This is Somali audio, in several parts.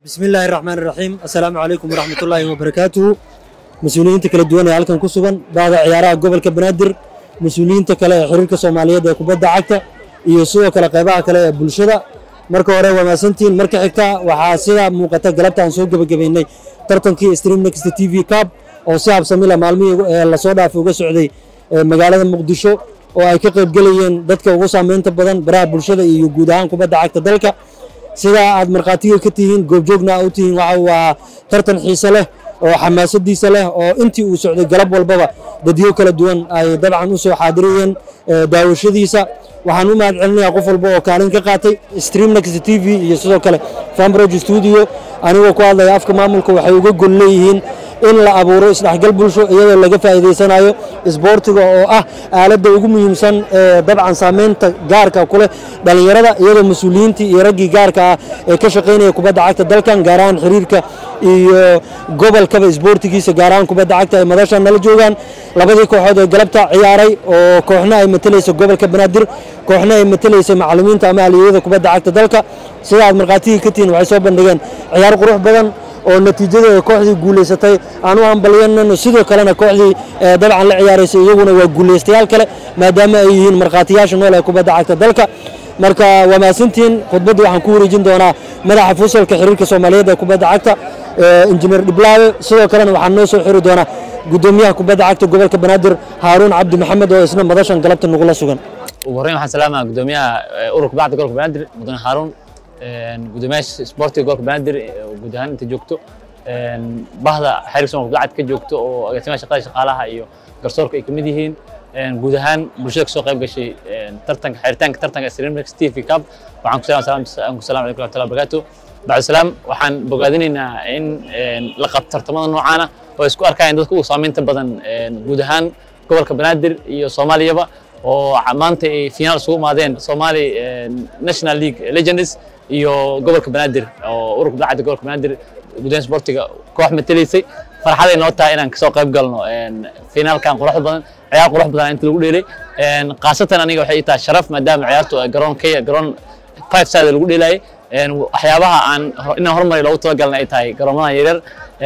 bismi illaahi raxmaan iraxiim assalaamu calaykum waraxmatullaahi wabarakaatuhu mas-uuliyiinta kala duwan ee halkan ku sugan bahda ciyaaraha gobolka banaadir mas-uuliyiinta kale ee xiriirka soomaaliyeed ee kubadda cagta iyo sidoo kale qaybaha kale ee bulshada marka hore waa mahadsantihiin marka xigta waxaa sida muuqata galabta aan soo gebagabaynay tartankii stream next t v cab oo si habsamila maalmihii ee lasoo dhaafay uga socday ee magaalada muqdisho oo ay ka qaybgelayeen dadka ugu saameynta badan baraha bulshada iyo guud ahaan kubadda cagta dalka sidaa aad markhaatiga ka tihiin goobjoogna u tihiin waxa waa tartan xiise leh oo xamaasadiisa leh oo intii uu socday galab walbaba dadyo kala duwan ay dabcan u soo xaadirayeen daawashadiisa waxaan u mahad celinayaa qof walba oo kaalin ka qaatay streamnex t v iyo sidoo kale fambrog studio anigoo ku hadlaya afka maamulka waxay uga gol leeyihiin in la abuuro isdhexgal bulsho iyadoo laga faa'iidaysanayo isboortiga oo ah aaladda ugu muhiimsan ee dabcan saameynta gaarka ku leh dhallinyarada iyadoo mas-uuliyiintii iyo raggii gaarka ah ee ka shaqaynaya kubadda cagta dalkan gaar ahaan xiriirka iyo gobolkaba isboortigiisa gaar ahaan kubadda cagta ay madashan nala joogaan labadii kooxood ee galabta ciyaaray oo kooxna ay matalaysa gobolka banaadir kooxna ay matalaysa macallimiinta ama aliyada kubadda cagta dalka sida aad markhaatigii ka tihiin waxay soo bandhigeen ciyaar qurux badan oo natiijadeeda kooxdii guulaysatay aan u hambalyanayno sidoo kalena kooxdii dabcan la ciyaaraysay iyaguna waa guulaystayaal kale maadaama ay yihiin markhaatiyaasha nool ee kubadda cagta dalka marka waa mahadsantihiin khudbaddii waxaan ku wareejin doonaa madaxa fusalka xiriirka soomaaliyeed ee kubadda cagta injineer dhiblaawe sidoo kalena waxaan noo soo xiri doonaa gudoomiyaha kubadda cagta gobolka banaadir haaruun cabdi maxamed oo isna madashan galabta nagula sugan ugu horreyn waxaan salaamaha gudoomiyaha ururka bacda gobolka banaadir mudane haaruun gudoomiyaasha isboortiga gobolka banaadir guud ahaan inta joogto bahda xiriirka soomaalka kubadda cagta ka joogto oo agaasimaha shaqada shaqaalaha iyo garsoorka ay ka mid yihiin guud ahaan bulshada kasoo qayb gashay tartanka xiritaanka tartanka streamnex t v cup waxaan ku salaam salaam alaykum warahmatullahi wabarakatuh bacdu salaam waxaan bogaadinaynaa in la qabto tartamada noocaana oo isku arkayaan dadka ugu saameynta badan guud ahaan gobolka banaadir iyo soomaaliyaba oo maanta ay finaal isugu imaadeen Somali National League Legends iyo gobolka Banaadir oo ururka dacada gobolka Banaadir gudaha sportiga koox matalaysay farxad ay noo tahay inaan kasoo qayb galno finaalkan quruxda badan ciyaar qurux badan inta lagu dheelay qaasatan aniga waxay tahay sharaf maadaama ciyaartu garoonkaya garoon five side lagu dheelayay waxyaabaha aan inaan horumari loogu talagalna ay tahay garoomada yaryar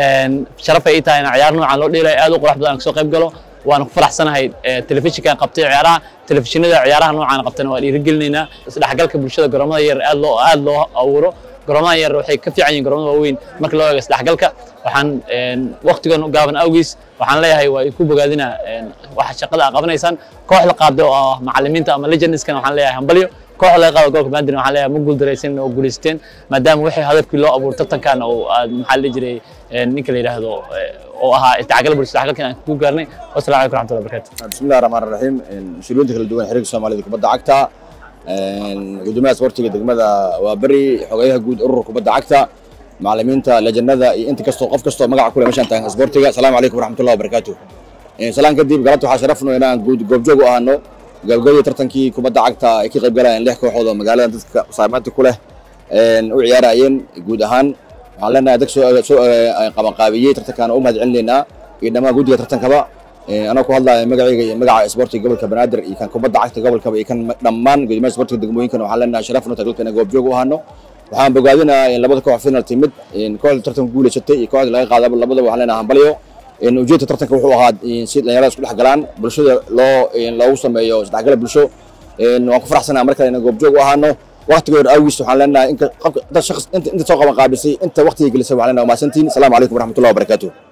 sharaf ay tahay inaan ciyaar noocan loo dheelayo aad u qurux badan kasoo qayb galo waan ku faraxsanahay telefishinkan qabtay ciyaaraha telefishinada ciyaaraha noocaan qabtana waa dhiirigelinaynaa isdhexgalka bulshada garoomada yar aad loo aad loo abuuro garoomada yar waxay ka fiican yihiin garoomada waaweyn marka loo eego isdhexgalka waxaan waqtigan u gaaban awgiis waxaan leeyahay waa ku bogaadinaa waxa shaqada aad qabanaysaan kooxda qaabda oo ah macallimiinta ama legendskan waxaan leeyahay hambalyo kooxda laga qaado gobolka banaadir waxaan leeyahay ma guuldaraysan oo guulaysteen maadaama wixii hadafkii loo abuuro tartankan oo aad maxaa la jiray ninka la yidhaahdo oo ahaa isdhexgal bulshada isdhexgalkan aan ku gaarnay wasalaamu calaykum waraxmatullahi wabarakatu bismillahi raxmaan raxiim mas-uuliyiinta kala duwan xiriirka soomaalida kubadda cagta gudoomiyaha sportiga degmada waa beri xogeyaha guud ururka kubadda cagta macallimiinta lejanada iyo inta kastoo qof kastoo magaca kule meeshaan taagan sportiga asalaamu calaykum waraxmatullahi wabarakaatu salaan kadib galabta waxaa sharafno inaan guud goobjoog u ahano gabagabadii tartankii kubadda cagta ay ka qayb galayeen lix kooxood oo magaalada dadka saameynta ku leh u ciyaarayeen guud ahaan waxaan leenahay dad soo qabanqaabiyey tartankaan u mahad celinaynaa iyo dhammaan guddiga tartankaba anoo ku hadlaya magacayga iyo magaca isboortiga gobolka banaadir iyo kan kubadda cagta gobolkaba iyo kan dhammaan gudoomiyaha isboortiga degmooyinkan waxaan leenahay sharafno taglka inaan goobjoog u ahano waxaan bogaadinayaa in labada koox final timid kooxda tartanka guulaysatay iyo kooxda laga qaadaba labadaba waxaan leenahay hambalyo ujeedka tartanka wuxuu ahaa si dhalinyarada isku dhex galaan bulshada loo loogu sameeyo isdhexgala bulsho waan ku faraxsanaha markale inaan goobjoog u ahaano waqtigoor awgiis waxaan leenahay inta soo qaban qaabisay inta waqtiga gelisay waxaan leenahay mahadsantihiin asalaamu calaykum waraxmatullahi wabarakaatuh